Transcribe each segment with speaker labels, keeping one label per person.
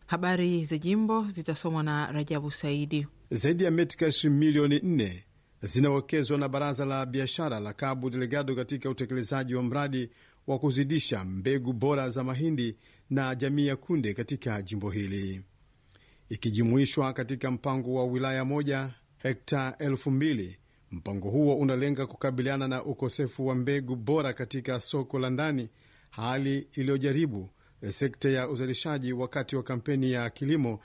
Speaker 1: Habari za jimbo zitasomwa na Rajabu Saidi.
Speaker 2: Zaidi ya metikash milioni nne zinawekezwa na baraza la biashara la Cabo Delgado katika utekelezaji wa mradi wa kuzidisha mbegu bora za mahindi na jamii ya kunde katika jimbo hili, ikijumuishwa katika mpango wa wilaya moja hekta elfu mbili. Mpango huo unalenga kukabiliana na ukosefu wa mbegu bora katika soko la ndani, hali iliyojaribu sekta ya uzalishaji wakati wa kampeni ya kilimo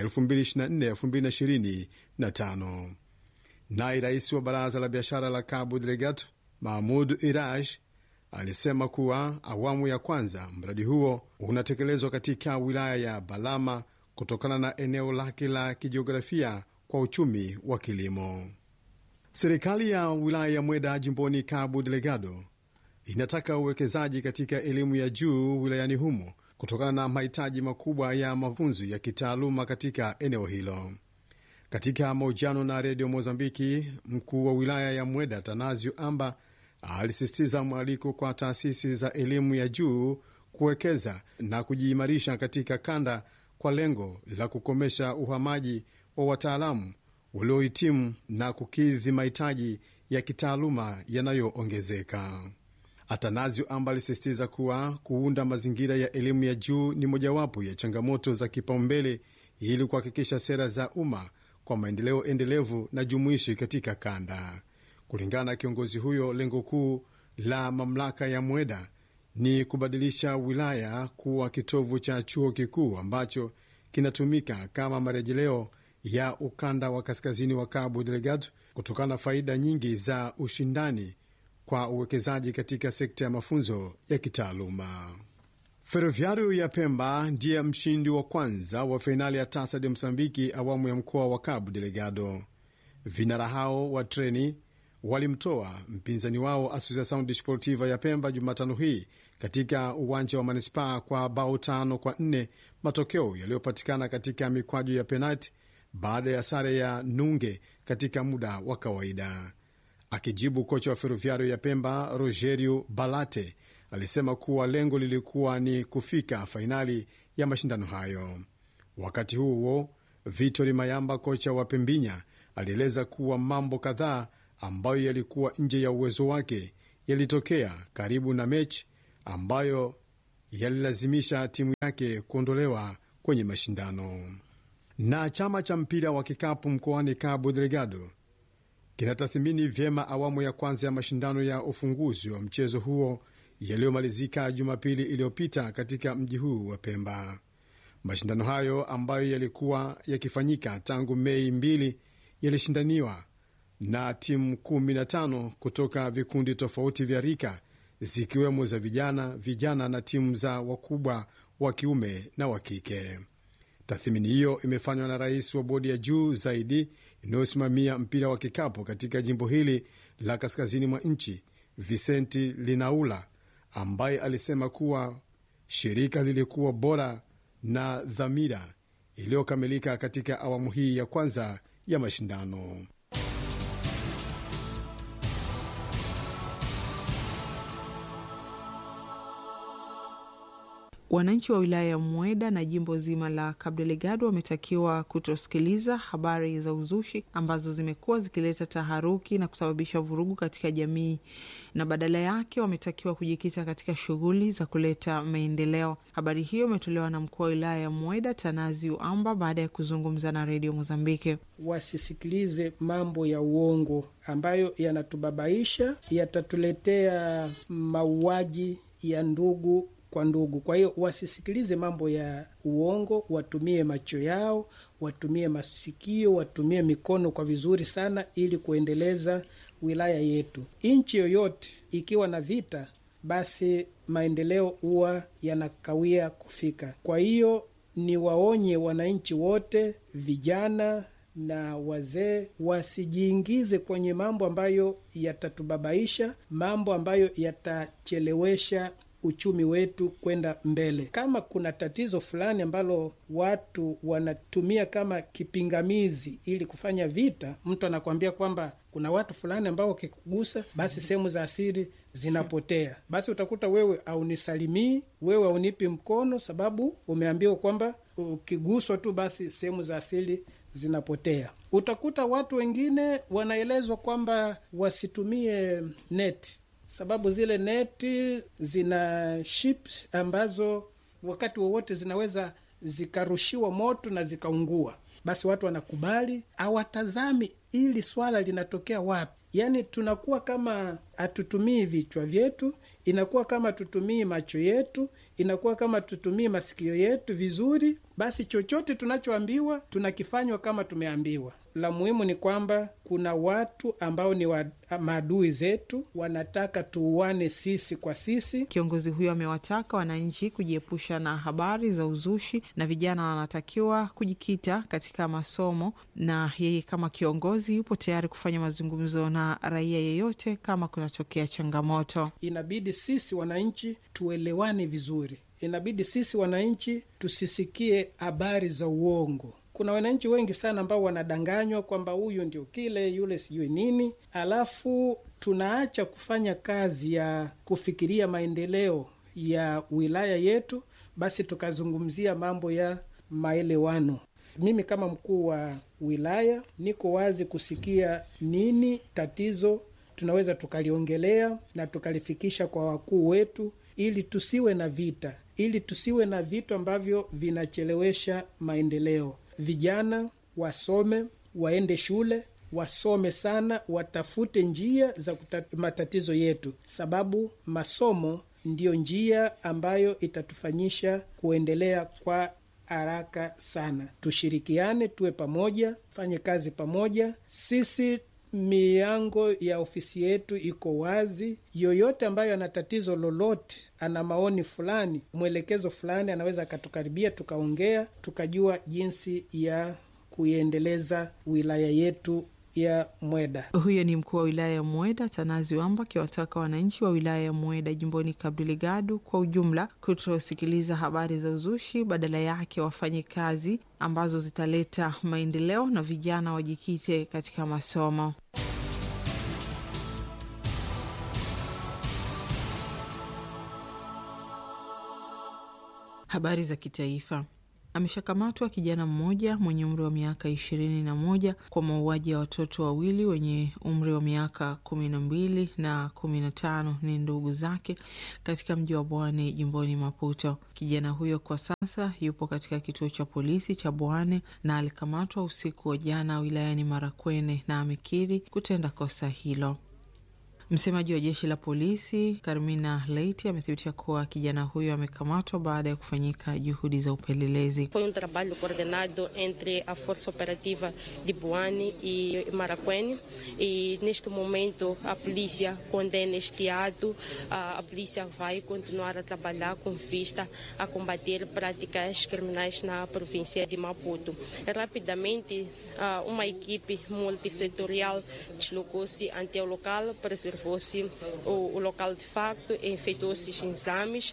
Speaker 2: 2024-2025. Naye rais wa baraza la biashara la Cabo Delgado Mahmud Iraj alisema kuwa awamu ya kwanza mradi huo unatekelezwa katika wilaya ya Balama kutokana na eneo lake la kijiografia kwa uchumi wa kilimo. Serikali ya wilaya ya Mweda jimboni Cabo Delgado inataka uwekezaji katika elimu ya juu wilayani humo kutokana na mahitaji makubwa ya mafunzo ya kitaaluma katika eneo hilo. Katika mahojiano na redio Mozambiki, mkuu wa wilaya ya Mweda Tanazio Amba alisisitiza mwaliko kwa taasisi za elimu ya juu kuwekeza na kujiimarisha katika kanda kwa lengo la kukomesha uhamaji wa wataalamu waliohitimu na kukidhi mahitaji ya kitaaluma yanayoongezeka. Atanazio Amba alisisitiza kuwa kuunda mazingira ya elimu ya juu ni mojawapo ya changamoto za kipaumbele ili kuhakikisha sera za umma kwa maendeleo endelevu na jumuishi katika kanda. Kulingana na kiongozi huyo, lengo kuu la mamlaka ya Mweda ni kubadilisha wilaya kuwa kitovu cha chuo kikuu ambacho kinatumika kama marejeleo ya ukanda wa kaskazini wa Cabo Delgado kutokana na faida nyingi za ushindani kwa uwekezaji katika sekta ya mafunzo ya kitaaluma. Ferroviario ya Pemba ndiye mshindi wa kwanza wa fainali ya Tasa de Msambiki awamu ya mkoa wa Cabo Delgado. Vinara hao wa treni walimtoa mpinzani wao Associação Desportiva ya Pemba Jumatano hii katika uwanja wa manispaa kwa bao tano kwa nne, matokeo yaliyopatikana katika mikwaju ya penalti baada ya sare ya nunge katika muda wa kawaida. Akijibu, kocha wa Ferroviario ya Pemba Rogerio Balate alisema kuwa lengo lilikuwa ni kufika fainali ya mashindano hayo. Wakati huo huo, Vitori Mayamba, kocha wa Pembinya, alieleza kuwa mambo kadhaa ambayo yalikuwa nje ya uwezo wake yalitokea karibu na mechi ambayo yalilazimisha timu yake kuondolewa kwenye mashindano. Na chama cha mpira wa kikapu mkoani Cabo Delgado kinatathmini vyema awamu ya kwanza ya mashindano ya ufunguzi wa mchezo huo yaliyomalizika Jumapili iliyopita katika mji huu wa Pemba. Mashindano hayo ambayo yalikuwa yakifanyika tangu Mei mbili yalishindaniwa na timu 15 kutoka vikundi tofauti vya rika zikiwemo za vijana, vijana na timu za wakubwa wa kiume na wa kike. Tathmini hiyo imefanywa na rais wa bodi ya juu zaidi inayosimamia mpira wa kikapu katika jimbo hili la kaskazini mwa nchi, Vicenti Linaula, ambaye alisema kuwa shirika lilikuwa bora na dhamira iliyokamilika katika awamu hii ya kwanza ya mashindano.
Speaker 1: Wananchi wa wilaya ya Mweda na jimbo zima la Cabo Delgado wametakiwa kutosikiliza habari za uzushi ambazo zimekuwa zikileta taharuki na kusababisha vurugu katika jamii, na badala yake wametakiwa kujikita katika shughuli za kuleta maendeleo. Habari hiyo imetolewa na mkuu wa wilaya ya Mweda Tanaziu Amba baada ya kuzungumza na redio Mozambiki.
Speaker 3: Wasisikilize mambo ya uongo ambayo yanatubabaisha, yatatuletea mauaji ya ndugu kwa ndugu. Kwa hiyo wasisikilize mambo ya uongo, watumie macho yao, watumie masikio, watumie mikono kwa vizuri sana, ili kuendeleza wilaya yetu. Nchi yoyote ikiwa na vita, basi maendeleo huwa yanakawia kufika. Kwa hiyo ni waonye wananchi wote, vijana na wazee wasijiingize kwenye mambo ambayo yatatubabaisha, mambo ambayo yatachelewesha uchumi wetu kwenda mbele. Kama kuna tatizo fulani ambalo watu wanatumia kama kipingamizi ili kufanya vita, mtu anakuambia kwamba kuna watu fulani ambao wakikugusa, basi sehemu za asili zinapotea. Basi utakuta wewe aunisalimii, wewe aunipi mkono, sababu umeambiwa kwamba ukiguswa tu basi sehemu za asili zinapotea. Utakuta watu wengine wanaelezwa kwamba wasitumie neti, sababu zile neti zina chips ambazo wakati wowote zinaweza zikarushiwa moto na zikaungua. Basi watu wanakubali, hawatazami ili swala linatokea wapi. Yaani tunakuwa kama hatutumii vichwa vyetu, inakuwa kama tutumii macho yetu, inakuwa kama tutumii masikio yetu vizuri. Basi chochote tunachoambiwa tunakifanywa kama tumeambiwa. La muhimu ni kwamba kuna watu ambao ni wa, maadui zetu, wanataka tuuane sisi kwa sisi.
Speaker 1: Kiongozi huyo amewataka wananchi kujiepusha na habari za uzushi na vijana wanatakiwa kujikita katika masomo, na yeye kama kiongozi yupo tayari kufanya mazungumzo na raia yeyote kama kunatokea changamoto.
Speaker 3: Inabidi sisi wananchi tuelewane vizuri, inabidi sisi wananchi tusisikie habari za uongo. Kuna wananchi wengi sana ambao wanadanganywa kwamba huyu ndio kile, yule sijui nini, alafu tunaacha kufanya kazi ya kufikiria maendeleo ya wilaya yetu, basi tukazungumzia mambo ya maelewano. Mimi kama mkuu wa wilaya niko wazi kusikia nini tatizo, tunaweza tukaliongelea na tukalifikisha kwa wakuu wetu, ili tusiwe na vita, ili tusiwe na vitu ambavyo vinachelewesha maendeleo. Vijana wasome, waende shule, wasome sana, watafute njia za matatizo yetu, sababu masomo ndiyo njia ambayo itatufanyisha kuendelea kwa haraka sana. Tushirikiane, tuwe pamoja, fanye kazi pamoja. Sisi milango ya ofisi yetu iko wazi. Yoyote ambayo ana tatizo lolote, ana maoni fulani, mwelekezo fulani, anaweza akatukaribia, tukaongea, tukajua jinsi ya kuiendeleza wilaya yetu ya Mweda.
Speaker 1: Huyo ni mkuu wa wilaya ya Mweda Tanazi Wamba akiwataka wananchi wa wilaya ya Mweda jimboni Cabo Delgado kwa ujumla kutosikiliza habari za uzushi, badala yake wafanye kazi ambazo zitaleta maendeleo na vijana wajikite katika masomo. Habari za kitaifa. Ameshakamatwa kijana mmoja mwenye umri wa miaka ishirini na moja kwa mauaji ya watoto wawili wenye umri wa miaka kumi na mbili na kumi na tano ni ndugu zake katika mji wa Bwane jimboni Maputo. Kijana huyo kwa sasa yupo katika kituo cha polisi cha Bwane na alikamatwa usiku wa jana wilayani Marakwene na amekiri kutenda kosa hilo. Msemaji wa jeshi la polisi Carmina Leite amethibitisha kuwa kijana huyo amekamatwa baada ya kufanyika juhudi za upelelezi.
Speaker 4: Foi um trabalho coordenado entre a Força Operativa de Boane e Maraquene e neste momento a polícia condena este ato. A, a polícia vai continuar a trabalhar com vista a combater práticas criminais na província de Maputo. Rapidamente, uma equipe multissetorial deslocou-se ante o local para observou-se o, o, local de facto, efetuou-se exames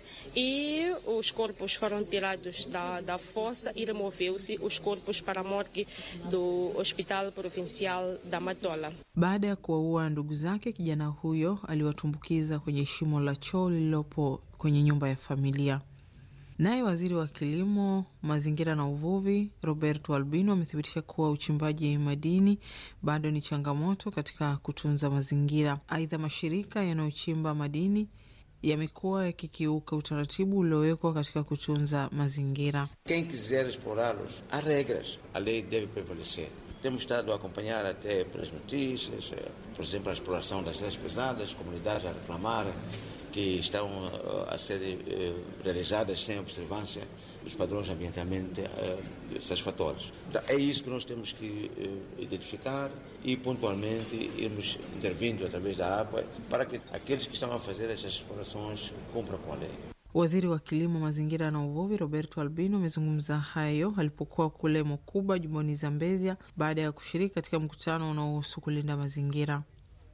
Speaker 4: e os corpos foram tirados da, da fossa e removeu-se os corpos para a morgue do Hospital Provincial da Matola.
Speaker 1: Baada ya kuwaua ndugu zake, kijana huyo aliwatumbukiza kwenye shimo la choo lililopo kwenye nyumba ya familia. Naye waziri wa kilimo, mazingira na uvuvi Roberto Albino amethibitisha kuwa uchimbaji madini bado ni changamoto katika kutunza mazingira. Aidha, mashirika yanayochimba madini yamekuwa yakikiuka utaratibu uliowekwa katika kutunza mazingira.
Speaker 5: Quem quiser explorá-los, há regras, a lei deve prevalecer. Temos estado a acompanhar até pelas notícias, por exemplo, a exploração das terras pesadas, comunidades a reclamar que estão a ser realizadas sem observância dos padrões ambientalmente satisfatórios. Então, é isso que nós temos que identificar e pontualmente irmos intervindo através da água para que aqueles que estão a fazer essas explorações cumpram com a lei.
Speaker 1: Waziri wa Kilimo, Mazingira na Uvuvi Roberto Albino amezungumza hayo alipokuwa kule Mokuba, jimboni Zambezia, baada ya kushiriki katika mkutano unaohusu kulinda mazingira.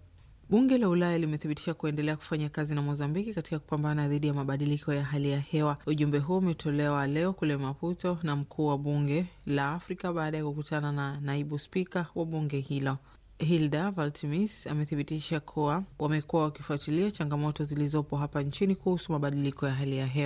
Speaker 1: Bunge la Ulaya limethibitisha kuendelea kufanya kazi na Mozambiki katika kupambana dhidi ya mabadiliko ya hali ya hewa. Ujumbe huo umetolewa leo kule Maputo na mkuu wa bunge la Afrika baada ya kukutana na naibu spika wa bunge hilo. Hilda Valtimis amethibitisha kuwa wamekuwa wakifuatilia changamoto zilizopo hapa nchini kuhusu mabadiliko ya hali ya hewa.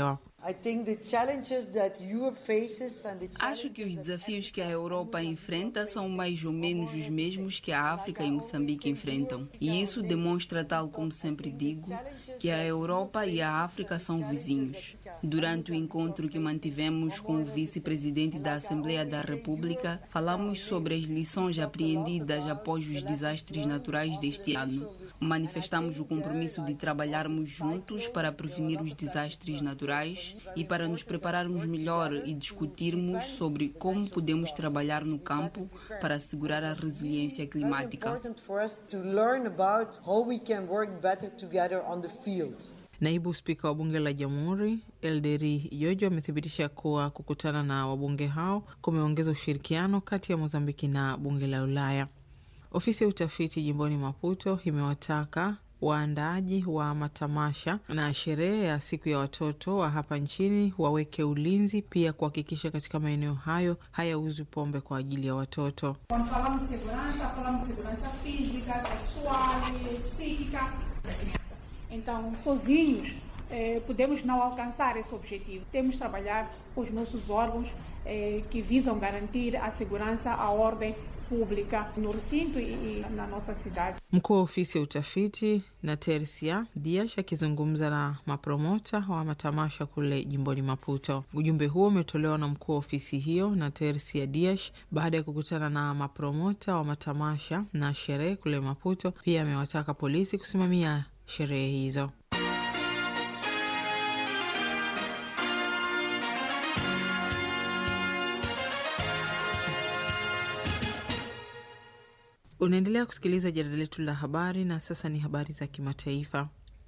Speaker 6: I think the challenges that Europe faces and the
Speaker 7: Acho que os desafios que a Europa enfrenta são mais ou menos os mesmos que a África e Moçambique enfrentam. E isso demonstra, tal como sempre digo, que a Europa e a África são vizinhos. Durante o encontro que mantivemos com o vice-presidente da Assembleia da República, falamos sobre as lições apreendidas após os desastres naturais deste ano. Manifestamos o compromisso de trabalharmos juntos para prevenir os desastres naturais e para nos prepararmos melhor e discutirmos sobre como podemos trabalhar no campo para assegurar a resiliência climática.
Speaker 6: important for us to learn about how we can work better together on the field.
Speaker 1: Naibu spika wa bunge la jamhuri Elderi Jojo amethibitisha kuwa kukutana na wabunge hao kumeongeza ushirikiano kati ya Mozambiki na bunge la Ulaya. Ofisi ya utafiti jimboni Maputo imewataka waandaaji wa matamasha na sherehe ya siku ya watoto wa hapa nchini waweke ulinzi, pia kuhakikisha katika maeneo hayo hayauzwi pombe kwa ajili ya watoto.
Speaker 8: Quando falamos de segurança, falamos de segurança física, sexual, psíquica da criança. Então, sozinhos, eh, podemos não alcançar esse objetivo. Temos de trabalhar com os nossos órgãos eh, que visam garantir a segurança, a ordem pública no recinto e, e na nossa cidade.
Speaker 1: Mkuu wa ofisi ya utafiti na Tersia Diash akizungumza na mapromota wa matamasha kule jimboni Maputo. Ujumbe huo umetolewa na mkuu wa ofisi hiyo na Tersia Diash baada ya kukutana na mapromota wa matamasha na sherehe kule Maputo. Pia amewataka polisi kusimamia sherehe hizo. Unaendelea kusikiliza jarida letu la habari na sasa ni habari za kimataifa.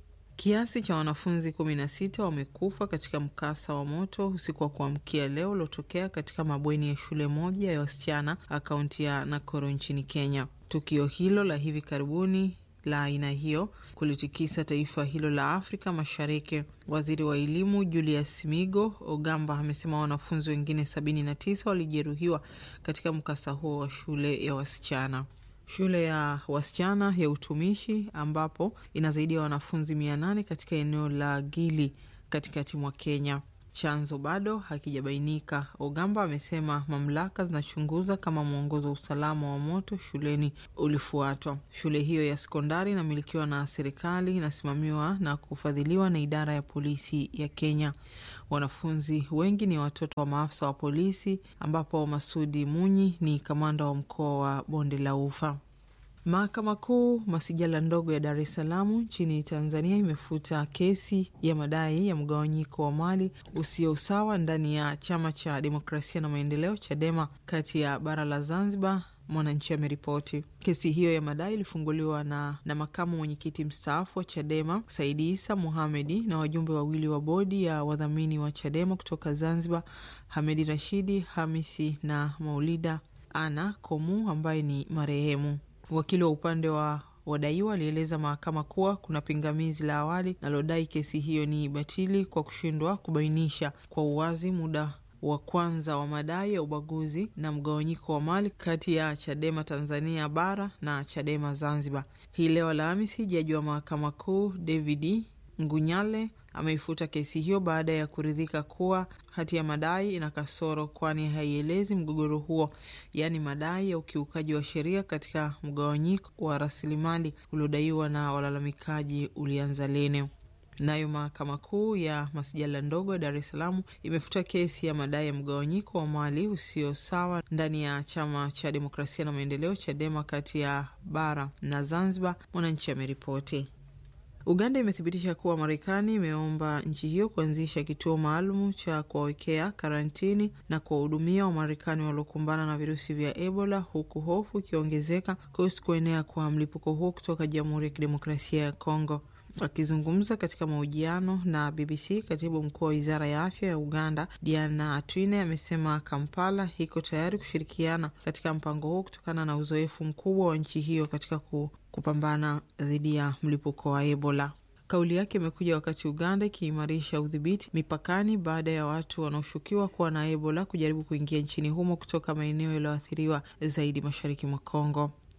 Speaker 1: Kiasi cha wanafunzi kumi na sita wamekufa katika mkasa wa moto usiku wa kuamkia leo uliotokea katika mabweni ya shule moja ya wasichana akaunti ya Nakoro nchini Kenya. Tukio hilo la hivi karibuni la aina hiyo kulitikisa taifa hilo la Afrika Mashariki. Waziri wa elimu Julius Migo Ogamba amesema wanafunzi wengine sabini na tisa walijeruhiwa katika mkasa huo wa shule ya wasichana shule ya wasichana ya utumishi ambapo ina zaidi ya wanafunzi mia nane katika eneo la Gili katikati mwa Kenya. Chanzo bado hakijabainika. Ogamba amesema mamlaka zinachunguza kama mwongozo wa usalama wa moto shuleni ulifuatwa. Shule hiyo ya sekondari inamilikiwa na serikali, inasimamiwa na kufadhiliwa na idara ya polisi ya Kenya. Wanafunzi wengi ni watoto wa maafisa wa polisi, ambapo Masudi Munyi ni kamanda wa mkoa wa Bonde la Ufa. Mahakama Kuu masijala ndogo ya Dar es Salaam nchini Tanzania imefuta kesi ya madai ya mgawanyiko wa mali usio usawa ndani ya chama cha demokrasia na maendeleo CHADEMA kati ya bara la Zanzibar. Mwananchi ameripoti kesi hiyo ya madai ilifunguliwa na, na makamu mwenyekiti mstaafu wa CHADEMA Saidi Isa Muhamedi na wajumbe wawili wa bodi ya wadhamini wa CHADEMA kutoka Zanzibar, Hamedi Rashidi Hamisi na Maulida Ana Komu ambaye ni marehemu. Wakili wa upande wa wadaiwa alieleza mahakama kuwa kuna pingamizi la awali nalodai kesi hiyo ni batili kwa kushindwa kubainisha kwa uwazi muda wa kwanza wa madai ya ubaguzi na mgawanyiko wa mali kati ya Chadema Tanzania bara na Chadema Zanzibar. Hii leo Alhamisi, jaji wa mahakama kuu David Ngunyale ameifuta kesi hiyo baada ya kuridhika kuwa hati ya madai ina kasoro, kwani haielezi mgogoro huo, yaani madai ya ukiukaji wa sheria katika mgawanyiko wa rasilimali uliodaiwa na walalamikaji ulianza lini. Nayo mahakama kuu ya masijala ndogo ya Dar es Salaam imefuta kesi ya madai ya mgawanyiko wa mali usio sawa ndani ya chama cha demokrasia na maendeleo CHADEMA kati ya bara na Zanzibar. Mwananchi ameripoti. Uganda imethibitisha kuwa Marekani imeomba nchi hiyo kuanzisha kituo maalum cha kuwawekea karantini na kuwahudumia Wamarekani waliokumbana na virusi vya Ebola, huku hofu ikiongezeka kuhusu kuenea kwa mlipuko huo kutoka Jamhuri ya Kidemokrasia ya Kongo. Akizungumza katika mahojiano na BBC, katibu mkuu wa wizara ya afya ya Uganda Diana Atwine amesema Kampala iko tayari kushirikiana katika mpango huo kutokana na uzoefu mkubwa wa nchi hiyo katika kupambana dhidi ya mlipuko wa Ebola. Kauli yake imekuja wakati Uganda ikiimarisha udhibiti mipakani baada ya watu wanaoshukiwa kuwa na Ebola kujaribu kuingia nchini humo kutoka maeneo yaliyoathiriwa zaidi mashariki mwa Kongo.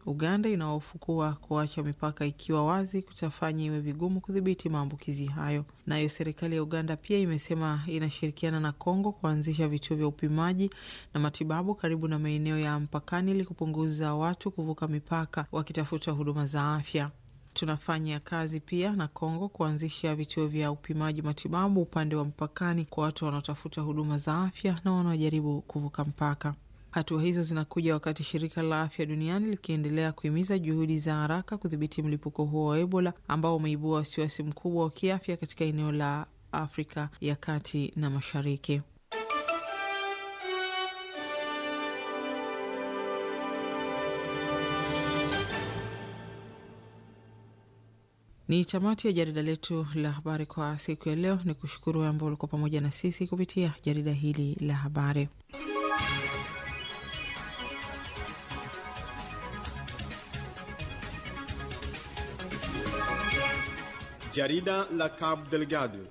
Speaker 1: Uganda inahofu kuwa kuacha mipaka ikiwa wazi kutafanya iwe vigumu kudhibiti maambukizi hayo. Nayo serikali ya Uganda pia imesema inashirikiana na Kongo kuanzisha vituo vya upimaji na matibabu karibu na maeneo ya mpakani ili kupunguza watu kuvuka mipaka wakitafuta huduma za afya. Tunafanya kazi pia na Kongo kuanzisha vituo vya upimaji matibabu upande wa mpakani kwa watu wanaotafuta huduma za afya na wanaojaribu kuvuka mpaka. Hatua hizo zinakuja wakati shirika la afya duniani likiendelea kuhimiza juhudi za haraka kudhibiti mlipuko huo wa Ebola ambao umeibua wasiwasi mkubwa wa kiafya katika eneo la Afrika ya kati na mashariki. Ni tamati ya jarida letu la habari kwa siku ya leo. Ni kushukuru wewe ambao ulikuwa pamoja na sisi kupitia jarida hili la habari.
Speaker 2: Jarida la Cabo Delgado.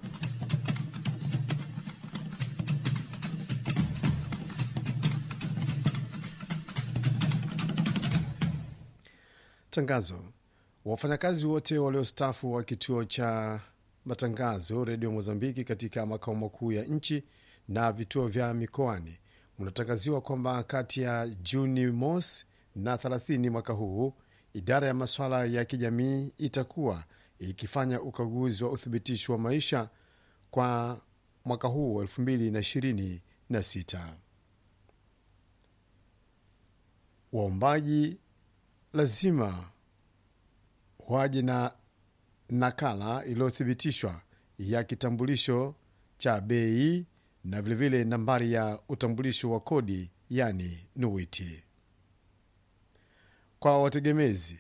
Speaker 2: Tangazo: wafanyakazi wote waliostaafu wa kituo cha matangazo redio Mozambiki katika makao makuu ya nchi na vituo vya mikoani unatangaziwa kwamba kati ya Juni mosi na 30 mwaka huu idara ya masuala ya kijamii itakuwa ikifanya ukaguzi wa uthibitisho wa maisha kwa mwaka huu 2026. Waombaji lazima waje na nakala iliyothibitishwa ya kitambulisho cha bei na vilevile vile nambari ya utambulisho wa kodi yani NUITI. Kwa wategemezi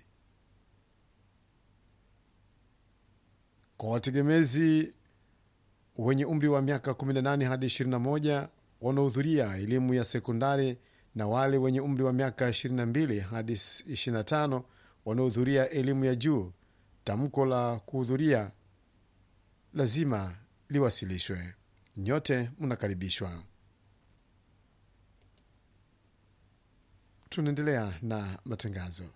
Speaker 2: kwa wategemezi wenye umri wa miaka 18 hadi 21 wanaohudhuria elimu ya sekondari na wale wenye umri wa miaka 22 hadi 25 wanaohudhuria elimu ya juu, tamko la kuhudhuria lazima liwasilishwe. Nyote mnakaribishwa. Tunaendelea na matangazo.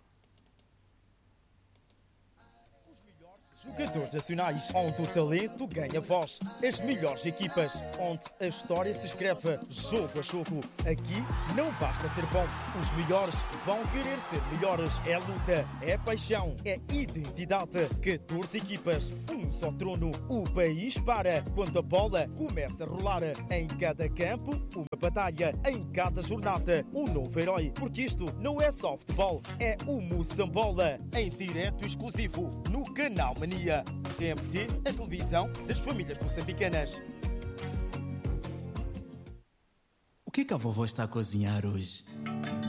Speaker 9: Jogadores nacionais, onde o talento ganha voz. As melhores equipas, onde a história se escreve jogo a jogo. Aqui não basta ser bom, os melhores vão querer ser melhores. É luta, é paixão, é identidade. 14 equipas, um só trono. O país para quando a bola começa a rolar. Em cada campo, uma batalha. Em cada jornada, um novo herói. Porque isto não é só futebol, é o Moçambola. Em direto exclusivo, no canal Mania. TMT, a televisão das famílias moçambicanas.
Speaker 10: O que, que a vovó está a cozinhar hoje?